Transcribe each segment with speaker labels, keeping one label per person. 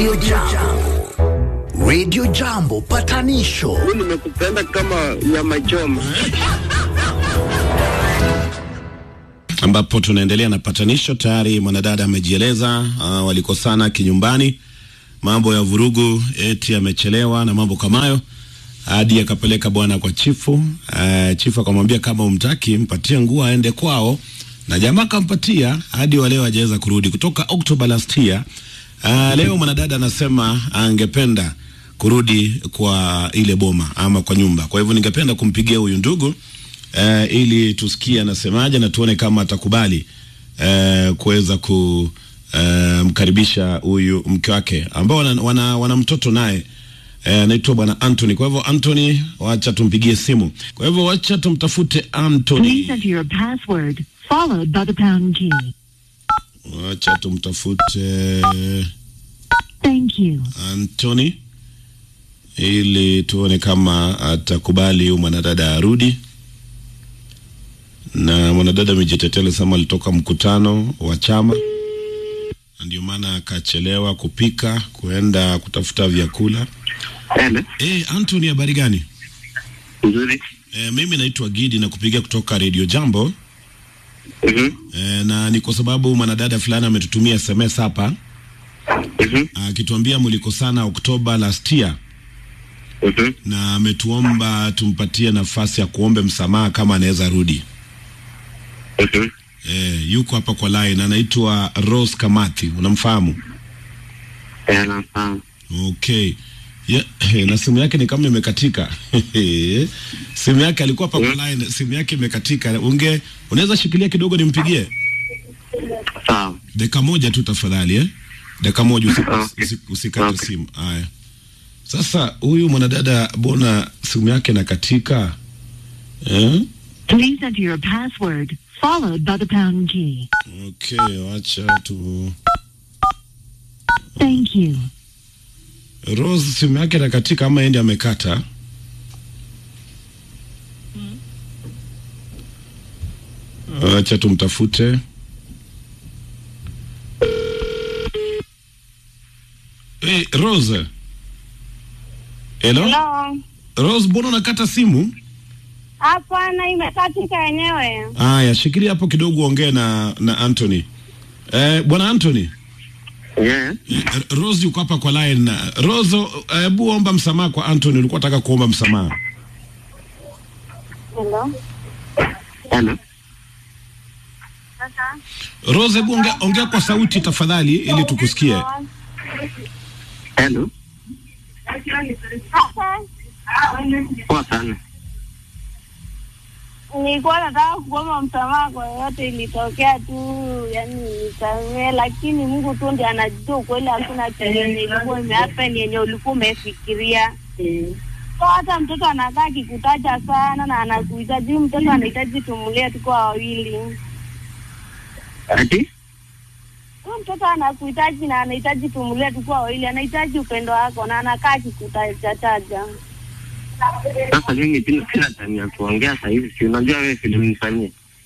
Speaker 1: Radio Jambo. Radio Jambo patanisho
Speaker 2: Mimi nimekupenda kama nyama choma.
Speaker 3: ambapo tunaendelea na patanisho. Tayari mwanadada amejieleza, uh, walikosana kinyumbani, mambo ya vurugu, eti amechelewa na mambo kama hayo, hadi akapeleka bwana kwa chifu. Uh, chifu akamwambia kama umtaki mpatie nguo aende kwao, na jamaa akampatia hadi wa leo hajaweza kurudi kutoka Oktoba last year. Uh, leo mwanadada anasema angependa kurudi kwa ile boma ama kwa nyumba. Kwa hivyo ningependa kumpigia huyu ndugu uh, ili tusikie anasemaje na tuone kama atakubali uh, kuweza kumkaribisha huyu mke wake ambao wana, wana, wana mtoto naye anaitwa uh, bwana Anthony. Kwa hivyo Anthony, wacha tumpigie simu. Kwa hivyo wacha tumtafute Anthony,
Speaker 4: Please enter your password followed by the pound key.
Speaker 3: wacha tumtafute
Speaker 4: Thank you.
Speaker 3: Anthony ili tuone kama atakubali huyu mwanadada arudi. Na mwanadada amejitetea, alisema alitoka mkutano wa chama, na ndio maana akachelewa kupika kuenda kutafuta vyakula.
Speaker 2: Hele,
Speaker 3: Eh, Anthony, habari gani?
Speaker 2: nzuri.
Speaker 3: Eh, mimi naitwa Gidi na kupigia kutoka Radio Jambo
Speaker 2: Mhm.
Speaker 3: eh, na ni kwa sababu mwanadada fulani ametutumia SMS hapa
Speaker 2: Mhm.
Speaker 3: akituambia mlikosana Oktoba last year
Speaker 2: Mhm.
Speaker 3: na ametuomba tumpatie nafasi ya kuombe msamaha kama anaweza rudi.
Speaker 2: Mhm.
Speaker 3: E, yuko hapa kwa line, anaitwa Rose Kamathi, unamfahamu?
Speaker 2: Eh, nafahamu.
Speaker 3: Okay. Yeah, na simu yake ni kama imekatika. simu yake alikuwa hapa kwa line, simu yake imekatika. Unge unaweza shikilia kidogo nimpigie?
Speaker 2: Sawa.
Speaker 3: Dakika moja tu tafadhali eh? Dakika moja usi,
Speaker 2: Okay.
Speaker 3: usi, usikate
Speaker 2: Okay.
Speaker 3: simu. Haya. Sasa huyu mwanadada bona simu yake inakatika. Eh?
Speaker 4: Please enter your password followed by the pound key.
Speaker 3: Okay, wacha tu
Speaker 4: Thank you.
Speaker 3: Rose simu yake inakatika ama endi amekata. Acha tumtafute. Hey, Rose. Hello?
Speaker 5: Hello.
Speaker 3: Rose, mbona unakata simu?
Speaker 5: Hapana, imekatika yenyewe.
Speaker 3: Aya, shikilia hapo kidogo uongee na na Anthony. Eh, bwana Anthony.
Speaker 2: Yeah.
Speaker 3: Eh, Rose yuko hapa kwa line. Rose, eh, hebu omba msamaha kwa Anthony, ulikuwa unataka kuomba msamaha.
Speaker 5: Hello.
Speaker 2: Hello.
Speaker 5: Sasa.
Speaker 3: Rose, hebu ongea, ongea kwa sauti tafadhali ili tukusikie.
Speaker 2: Hello.
Speaker 5: Sasa.
Speaker 2: Poa sana.
Speaker 5: Nilikuwa nataka kuomba msamaha kwa yote ilitokea tu, yani nisamee, lakini Mungu tu ndiye anajua ukweli, hakuna chenye ilikuwa imehappen yenye ulikuwa umefikiria. So hata mtoto anakaa akikutaja sana na anakuhitaji, huyu mtoto anahitaji tumulie tuko wawili.
Speaker 2: Ati?
Speaker 5: Huyu mtoto anakuhitaji na anahitaji tumulie tukuwa wawili, anahitaji upendo wako na anakaa akikutaja.
Speaker 2: Sasa mimi sina sina time ya kuongea sasa hivi. Si unajua wewe vile ulinifanyia.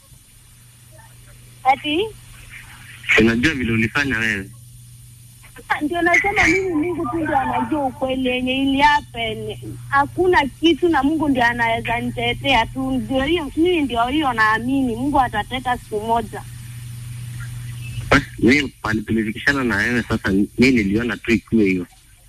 Speaker 5: Ati
Speaker 2: Si unajua vile ulifanya wewe.
Speaker 5: ndio nasema mimi, Mungu tu ndio anajua ukweli yenye ili happen. Hakuna kitu na Mungu ndio anaweza nitetea tu, ndio hiyo, mimi ndio hiyo naamini Mungu atateta siku moja.
Speaker 2: Basi mimi pale tulifikishana na wewe sasa mimi niliona tu ikiwe hiyo.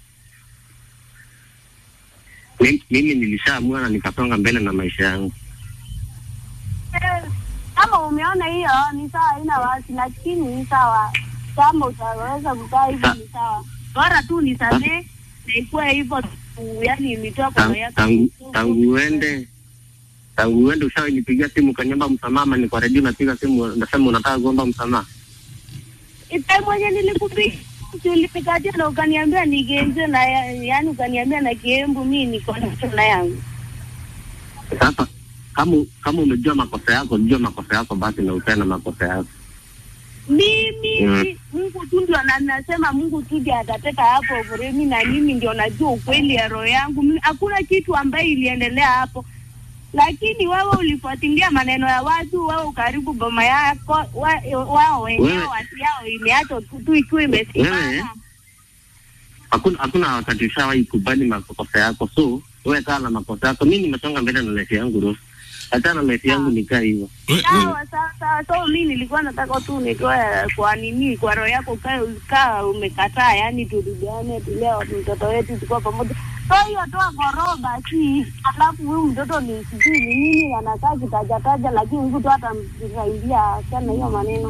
Speaker 2: Mimi, mimi nilishaamua na nikasonga mbele na maisha yangu.
Speaker 5: Eh, Kama umeona hiyo ni sawa, haina wasi, lakini ni sawa. Kama utaweza kukaa hivyo ni sawa, bora tu nisamee na ikuwe hivyo tu, yani imetoa kwa roho
Speaker 2: Tangu,
Speaker 5: yako.
Speaker 2: tangu, tangu uende tangu uende ushawinipigia simu ukaniomba msamaha, ama ni kwa redio unapiga simu unasema unataka kuomba msamaha.
Speaker 5: Ipe mwenye nilikupiga ulipikatia na ukaniambia nigenze na ya- yani ukaniambia na kiembu mimi niko nacho na yangu.
Speaker 2: Sasa kama kama umejua makosa yako, jua makosa yako basi na utenda makosa yako.
Speaker 5: Mimi
Speaker 2: Mm.
Speaker 5: Mungu tu ndio na nasema Mungu tu ndiye atateta hapo vremi na mimi ndio najua ukweli ya roho yangu. Mimi- Hakuna kitu ambaye iliendelea hapo. Lakini wewe ulifuatilia maneno ya watu, wewe ukaribu boma yako, wa- wao wenyewe
Speaker 2: Wewe-
Speaker 5: wasi yao imeachwa tu tu ikiwa
Speaker 2: Wewe?
Speaker 5: imesimama.
Speaker 2: hakuna hakuna wakati ushawahi kubali makosa yako, so wewe kaa na makosa yako. Mi nimesonga mbele na life yangu Rose, hata na life yangu nikaa hivyo.
Speaker 3: We, we,
Speaker 5: Sawa sawa sawa. So mi nilikuwa nataka tu nitoe kwa nini, kwa roho yako ukae ukaa umekataa, yani turudiane, tulea mtoto wetu tukuwa pamoja. So hiyo toa kwa roho basi, alafu huyu mtoto ni sijui ni nini anakaa kitajataja, lakini mtu hata msaidia sana hiyo maneno.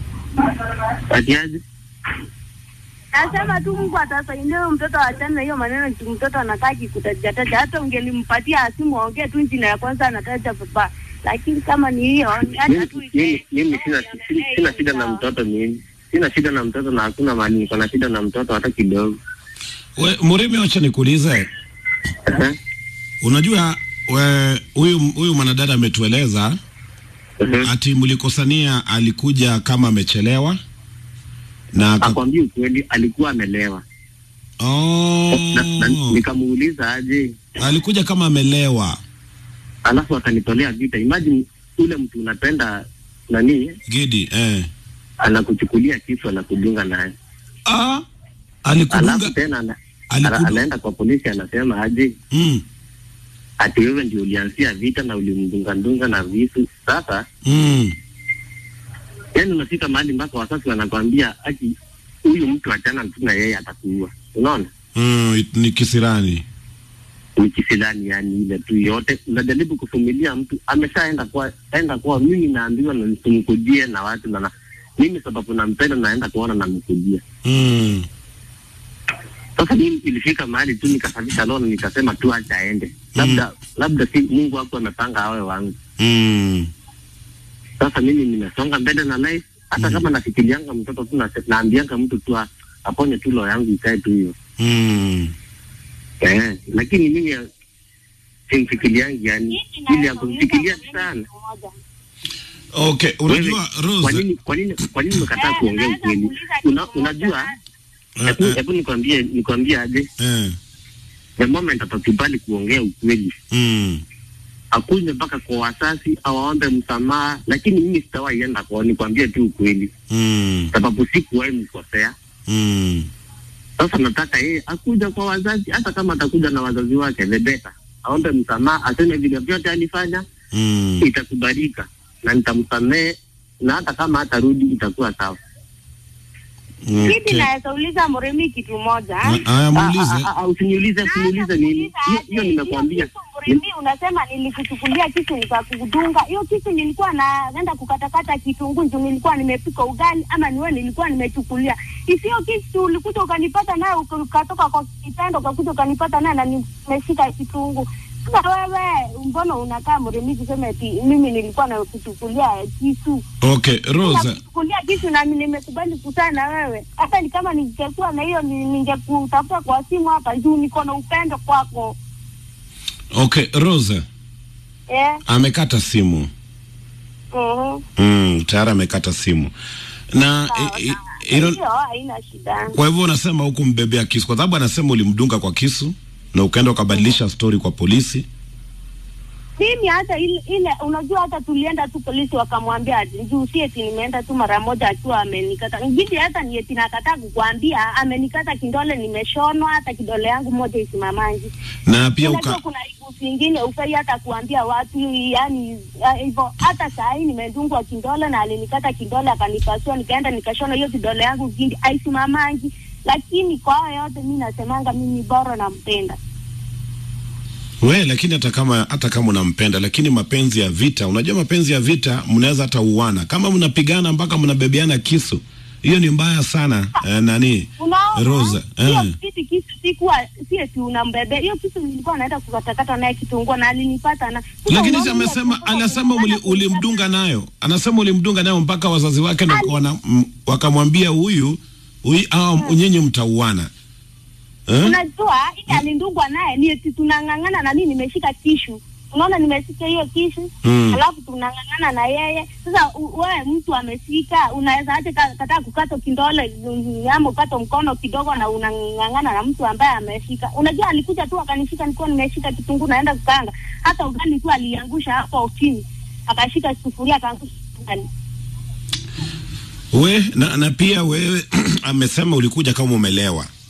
Speaker 2: Atiaje?
Speaker 5: Nasema tu Mungu atasaidia huyo mtoto achane na hiyo maneno, juu mtoto anakaa kikutajataja. Hata ungelimpatia simu aongee tu jina ya kwanza anataja baba, lakini kama ni hiyo hata tu
Speaker 2: Mimi- mimi mimi sina sina- sina shida na mtoto mimi. Sina shida na mtoto na hakuna mali niko na shida na mtoto hata kidogo.
Speaker 3: we, Murimi, wacha nikuulize,
Speaker 2: Ehe.
Speaker 3: unajua we- huyu huyu mwanadada ametueleza
Speaker 2: Ehe.
Speaker 3: ati mlikosania, alikuja kama amechelewa na aka-
Speaker 2: Akwambia ukweli alikuwa amelewa.
Speaker 3: oh,
Speaker 2: Na, na, nikamuuliza aje,
Speaker 3: alikuja kama amelewa.
Speaker 2: alafu akanitolea vita. Imagine ule mtu unapenda nani
Speaker 3: Gidi eh.
Speaker 2: anakuchukulia kisu anakudunga naye,
Speaker 3: Ah,
Speaker 2: alafu
Speaker 3: alikudunga
Speaker 2: tena ana,
Speaker 3: Alikudu-
Speaker 2: ana, anaenda kwa polisi anasema aje
Speaker 3: mm,
Speaker 2: ati wewe ndio ulianzia vita na ulimdunga-ndunga na visu. Sasa
Speaker 3: mm.
Speaker 2: yani unafika mahali mpaka wasasi wanakwambia ati huyu mtu achana tu na yeye atakuua. Unaona,
Speaker 3: Mm, ni kisirani.
Speaker 2: ni kisilani yani ile tu yote unajaribu kuvumilia mtu ameshaenda kwa enda kwa mimi naambiwa na nisimkujie na watu na na mimi sababu nampenda naenda kuona namkujia.
Speaker 3: Mm.
Speaker 2: Sasa mimi ilifika mahali tu nikasafisha lono nikasema tu acha aende, labda labda si Mungu wako amepanga awe wangu.
Speaker 3: Mm.
Speaker 2: Sasa mimi nimesonga mbele na life, hata kama nafikirianga mtoto tu na- naambianga mtu tu a- aponye tu roho yangu ikae tu hiyo
Speaker 3: Mm.
Speaker 2: eh, lakini mimi ya- simfikiriangi yani ili ya kumfikiria sana.
Speaker 3: Okay, unajua
Speaker 2: Kwa
Speaker 3: Rose,
Speaker 2: nini kwa nini kwa nini umekataa kuongea ukweli? Una, unajua
Speaker 3: eh,
Speaker 2: hebu
Speaker 3: eh,
Speaker 2: hebu nikwambie nikwambie aje,
Speaker 3: eh,
Speaker 2: the moment atakubali kuongea ukweli
Speaker 3: mm.
Speaker 2: akuje mpaka kwa wasasi awaombe msamaha, lakini mimi sitawahi enda kwao, nikwambie tu ukweli,
Speaker 3: Mm.
Speaker 2: sababu sikuwahi mkosea.
Speaker 3: Mm.
Speaker 2: Sasa nataka yeye akuja kwa wazazi, hata kama atakuja na wazazi wake, the better, aombe msamaha, aseme vile vyote alifanya,
Speaker 3: Mm.
Speaker 2: itakubalika na nitamsamehe, na hata kama hatarudi itakuwa sawa.
Speaker 5: Mimi
Speaker 3: Okay.
Speaker 5: naweza uliza Murimi kitu moja.
Speaker 3: Ah, Haya,
Speaker 2: Ah,
Speaker 3: muulize.
Speaker 2: ah, ah, Usiniulize, usiniulize nini hiyo, hiyo nimekwambia.
Speaker 5: Murimi, unasema nilikuchukulia kisu nikakudunga. Hiyo kisu nilikuwa naenda kukatakata kitunguu juu nilikuwa nimepika ugali, ama niwe nilikuwa nimechukulia. Isiyo kisu ulikuja ukanipata naye uka- ukatoka kwa kitendo ukakuja ukanipata naye na nimeshika kitunguu. Sasa wewe mbona unakaa Murimi kusema eti mimi nilikuwa nakuchukulia kisu?
Speaker 3: Okay, Rose.
Speaker 5: Nakuchukulia kisu na mimi nimekubali kukutana na wewe. Hata ni kama ningekuwa na hiyo ni- ningekutafuta kwa simu hapa juu niko na upendo kwako.
Speaker 3: Okay, Rose.
Speaker 5: Eh,
Speaker 3: Amekata simu.
Speaker 5: mhm.
Speaker 3: Mm, tayari amekata simu. Na
Speaker 5: Sawa,
Speaker 3: i- i-
Speaker 5: sawa.
Speaker 3: hilo
Speaker 5: Hiyo haina shida.
Speaker 3: kwa hivyo unasema huku mbebea kisu kwa sababu anasema ulimdunga kwa kisu na ukaenda ukabadilisha story kwa polisi.
Speaker 5: Mimi hata ile, ile unajua hata tulienda tu polisi wakamwambia ati juu si eti nimeenda tu mara moja akiwa amenikata. Ngidi hata ni eti nakataa kukuambia amenikata kidole nimeshonwa hata kidole yangu moja isimamangi.
Speaker 3: Na pia
Speaker 5: Unajua
Speaker 3: uka
Speaker 5: kuna igusi zingine ufai hata kuambia watu yani ah, hivyo. Hata saa hii nimedungwa kidole na alinikata kidole akanipasua, nikaenda nikashona hiyo kidole yangu kindi aisimamaji. Lakini kwa hayo yote mi nasemanga mimi bora nampenda.
Speaker 3: we, lakini hata kama hata kama unampenda, lakini mapenzi ya vita, unajua mapenzi ya vita mnaweza hata uana kama mnapigana mpaka mnabebeana kisu, hiyo ni mbaya sana. Eh, nani
Speaker 5: Unaona,
Speaker 3: Rosa,
Speaker 5: hiyo
Speaker 3: eh.
Speaker 5: kiti kisu sikuwa si eti unambebe hiyo kisu, nilikuwa naenda kukatakata naye kitunguu na alinipata na Sasa
Speaker 3: lakini
Speaker 5: unaona
Speaker 3: si
Speaker 5: hiyo
Speaker 3: amesema,
Speaker 5: kitunguu
Speaker 3: anasema uli,
Speaker 5: kinataka
Speaker 3: ulimdunga nayo, anasema ulimdunga nayo mpaka wazazi wake ndo
Speaker 5: Ali-
Speaker 3: wana- m- wakamwambia huyu huyu, au nyinyi mtauana eh?
Speaker 5: Unajua ile alindungwa naye ni eti tunang'ang'ana na mimi nimeshika kishu. Unaona nimeshika hiyo kishu
Speaker 3: Mm.
Speaker 5: alafu tunang'ang'ana na yeye. Sasa u- wewe mtu ameshika, unaweza acha ka- kataa kukata kindole mm, ama ukata mkono kidogo na unang'ang'ana na mtu ambaye ameshika. Unajua alikuja tu akanishika, nilikuwa nimeshika kitunguu naenda kukaanga, hata ugali tu aliangusha hapo chini, akashika sufuria akaangusha ugali.
Speaker 3: We na, na pia wewe amesema ulikuja kama umelewa.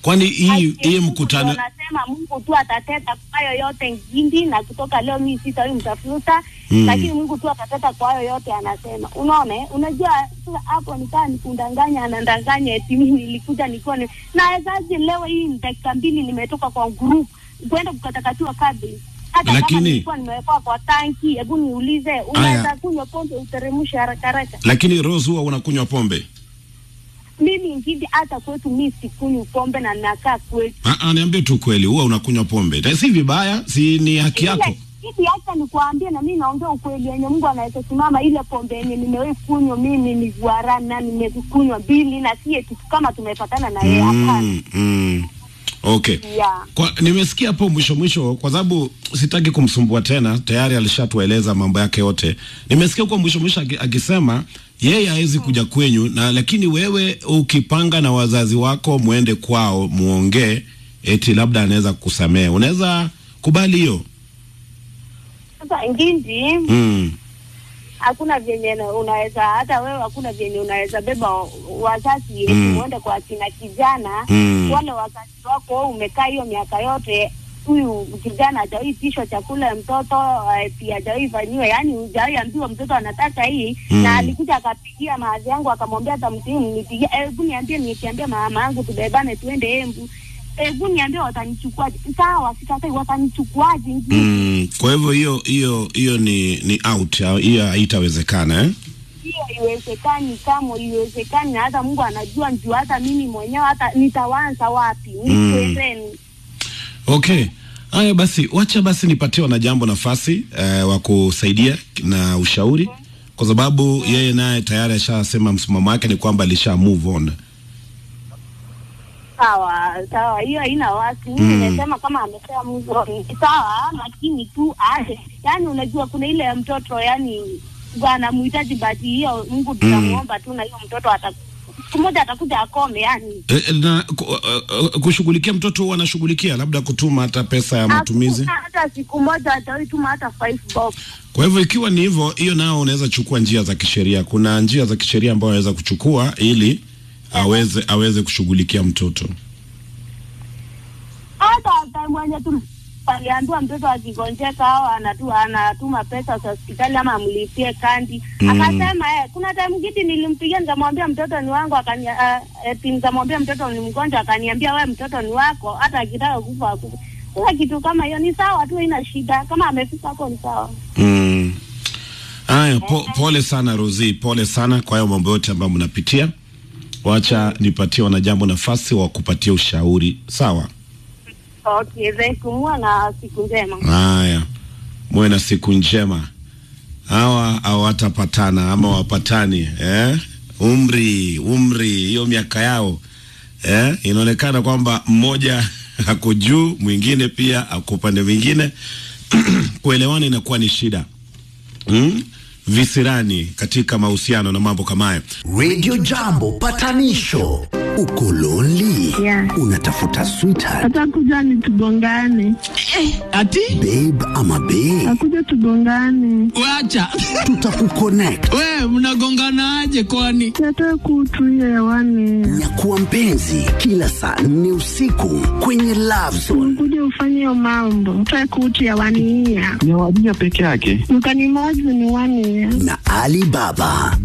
Speaker 3: Kwani hii
Speaker 5: Ati
Speaker 3: hii
Speaker 5: Mungu
Speaker 3: mkutano
Speaker 5: ndio Anasema Mungu tu atateta kwa hayo yote ngindi, na kutoka leo mimi sitawahi mtafuta
Speaker 3: Mm.
Speaker 5: lakini Mungu tu atateta kwa hayo yote anasema. Unaona, eh? unajua sasa hapo nikaa nikundanganya, anandanganya eti mimi nilikuja nikiwa ni nawezaje leo hii ni dakika mbili nimetoka kwa group kwenda kukatakatiwa kabli hata
Speaker 3: Lakini-
Speaker 5: kama nilikuwa nimewekwa kwa tanki. Hebu niulize, unaweza kunywa pombe uteremshe haraka haraka?
Speaker 3: lakini Rose huwa unakunywa pombe?
Speaker 5: Mimi ngindi, hata kwetu mimi sikunywi pombe na nakaa kwetu
Speaker 3: Ah, ah, niambie tu kweli, huwa unakunywa pombe? Na Si vibaya, si ni haki yako.
Speaker 5: Ile- hivi hata nikuambie, na mimi naongea ukweli yenye Mungu anaweza simama. Ile pombe yenye nimewahi kunywa mimi ni guarana, na nimekunywa mbili, na si eti kama tumepatana na yeye, hapana.
Speaker 3: Mm, mm. Okay.
Speaker 5: Yeah.
Speaker 3: Kwa, nimesikia hapo mwisho mwisho, kwa sababu sitaki kumsumbua tena, tayari alishatueleza mambo yake yote. Nimesikia huko mwisho mwisho aki- akisema yeye hawezi kuja kwenyu, na lakini wewe ukipanga na wazazi wako muende kwao muongee, eti labda anaweza kukusamehe. Unaweza kubali hiyo?
Speaker 5: Sasa ngindi,
Speaker 3: Mm.
Speaker 5: hakuna vyenye na- unaweza hata wewe, hakuna vyenye unaweza beba wa- wazazi eti
Speaker 3: Mm.
Speaker 5: muende kwa kina kijana
Speaker 3: Mm.
Speaker 5: wale wazazi wako, wewe umekaa hiyo miaka yote huyu kijana hajawahi pishwa chakula ya mtoto eh, pia hajawahi fanyiwa, yani hujawahi ambiwa mtoto anataka hii
Speaker 3: Mm.
Speaker 5: na alikuja akapigia maadhi yangu akamwambia hata msimu nipigia, hebu niambie, nikiambia mama yangu tubebane tuende Embu, hebu niambie watanichukuaje? Sawa, sikatai, watanichukuaje?
Speaker 3: Mm. Kwa hivyo hiyo hiyo hiyo ni ni out, au hiyo haitawezekana eh?
Speaker 5: hiyo haiwezekani, kama iwezekani, na hata Mungu anajua, njuu hata mimi mwenyewe hata nitawanza wapi?
Speaker 3: Mm.
Speaker 5: Nikuendeni
Speaker 3: Okay. Haya basi, wacha basi nipatie wanajambo nafasi eh, wa kusaidia na ushauri, kwa sababu yeye naye tayari ashasema msimamo wake ni kwamba alisha move on.
Speaker 5: Sawa sawa, hiyo haina wasi. Mimi
Speaker 3: Mm.
Speaker 5: nimesema kama amesema mzo ni sawa, lakini tu aje, yani unajua kuna ile ya mtoto, yani anamhitaji bati hiyo, Mungu tunamuomba tu, na hiyo mtoto ata siku moja atakuja akome, yani
Speaker 3: E, e, na ku, uh, uh, kushughulikia mtoto huwa anashughulikia labda kutuma hata pesa ya matumizi.
Speaker 5: Hakuna hata siku moja atawahi tuma hata five bob.
Speaker 3: Kwa hivyo ikiwa ni hivyo, hiyo nao unaweza chukua njia za kisheria. Kuna njia za kisheria ambayo anaweza kuchukua ili aweze aweze kushughulikia mtoto.
Speaker 5: hata hata mwenye tu aliambiwa mtoto akigonjeka au anatu, anatuma pesa za hospitali ama amlipie kandi
Speaker 3: Mm.
Speaker 5: akasema eh, kuna time ngiti nilimpigia nikamwambia mtoto ni wangu akania, uh, eti nikamwambia mtoto ni mgonjwa akaniambia we mtoto ni wako hata akitaka kufa akufa sasa kitu kama hiyo ni sawa tu haina shida kama amefika hapo ni sawa
Speaker 3: Mm. Haya, po, pole sana Rozi, pole sana kwa hayo mambo yote ambayo mnapitia. Wacha nipatie wanajambo nafasi wa kupatia ushauri, sawa?
Speaker 5: okay thank you muwe na siku njema
Speaker 3: Haya, muwe na siku njema. Hawa hawatapatana ama wapatani eh? Umri umri, hiyo miaka yao eh? Inaonekana kwamba mmoja ako juu, mwingine pia ako upande mwingine kuelewana inakuwa ni shida mm? Visirani katika mahusiano na mambo kama hayo.
Speaker 1: Radio Jambo patanisho. Uko lonely?
Speaker 4: Yeah.
Speaker 1: Unatafuta sweetheart,
Speaker 4: atakuja ni tugongane,
Speaker 6: Ati
Speaker 1: babe ama babe?
Speaker 4: akuja tugongane,
Speaker 6: wacha
Speaker 1: Tutakuconnect.
Speaker 6: we mnagonganaje kwani?
Speaker 4: yatoe kutu hiyo hewani,
Speaker 1: Nyakuwa mpenzi kila saa nne usiku kwenye Love Zone.
Speaker 4: kuja ufanye hiyo mambo, toe kutu hewani hiya
Speaker 7: ni wadija peke yake.
Speaker 4: mkanimoji ni wani ya
Speaker 1: na Ali Baba.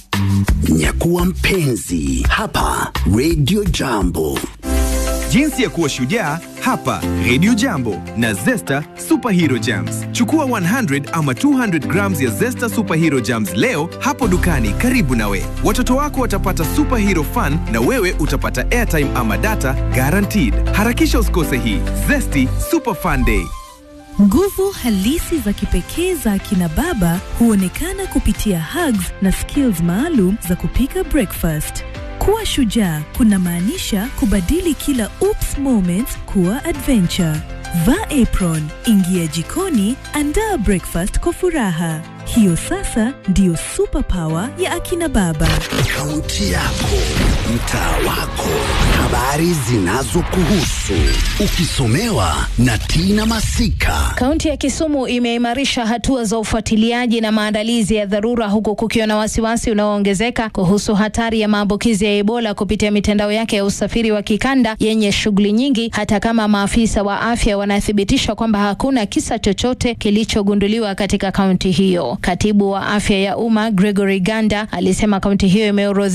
Speaker 1: Nyakuwa mpenzi hapa Radio Jambo.
Speaker 8: Jinsi ya kuwa shujaa hapa Radio Jambo na Zesta Superhero Jams. Chukua 100 ama 200 grams ya Zesta Superhero Jams leo hapo dukani karibu nawe. Watoto wako watapata superhero fun na wewe utapata airtime ama data guaranteed. Harakisha usikose hii Zesty Super Fun Day.
Speaker 9: Nguvu halisi za kipekee za akina baba huonekana kupitia hugs na skills maalum za kupika breakfast. Kuwa shujaa kunamaanisha kubadili kila oops moments kuwa adventure. Vaa apron, ingia jikoni, andaa breakfast kwa furaha. Hiyo sasa ndiyo superpower ya akina baba.
Speaker 1: Kaunti yako, mtaa wako, habari zinazokuhusu, ukisomewa na Tina Masika.
Speaker 7: Kaunti ya Kisumu imeimarisha hatua za ufuatiliaji na maandalizi ya dharura huku kukiwa na wasiwasi unaoongezeka kuhusu hatari ya maambukizi ya Ebola kupitia mitandao yake ya usafiri wa kikanda yenye shughuli nyingi, hata kama maafisa wa afya wanathibitisha kwamba hakuna kisa chochote kilichogunduliwa katika kaunti hiyo. Katibu wa afya ya umma Gregory Ganda alisema kaunti hiyo imeorodhesha